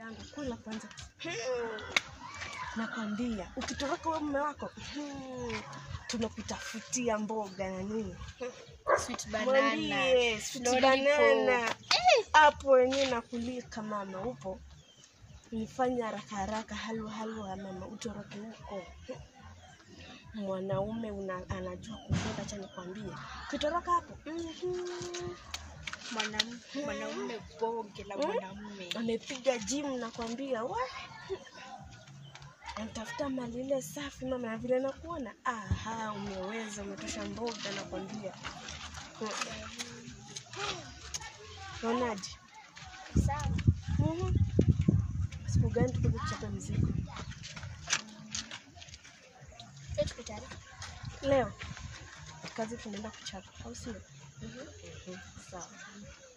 yangu, kula kwanza. Nakwambia ukitoroka wewe mume wako tunakutafutia mboga na nini. Sweet banana. Mwambie sweet Lollipop. banana hapo wenyewe nakulika mama, upo nifanye haraka haraka, halwa halwa mama, utoroke huko. Mwanaume una, anajua kubeba, acha nikwambie, ukitoroka hapo mhm, Mwanam- Mwanaume bonge la mwanamume. amepiga gym nakwambia, wa anatafuta mali ile safi mama, na vile nakuona, aha, umeweza, umetosha mboga nakwambia. Unaonaje? Sawa. Mhm. Siku gani tukuje kuchapa mzigo? Leo tuko tayari. Leo kazi tunaenda kuchapa, au sio? Mhm. Sawa.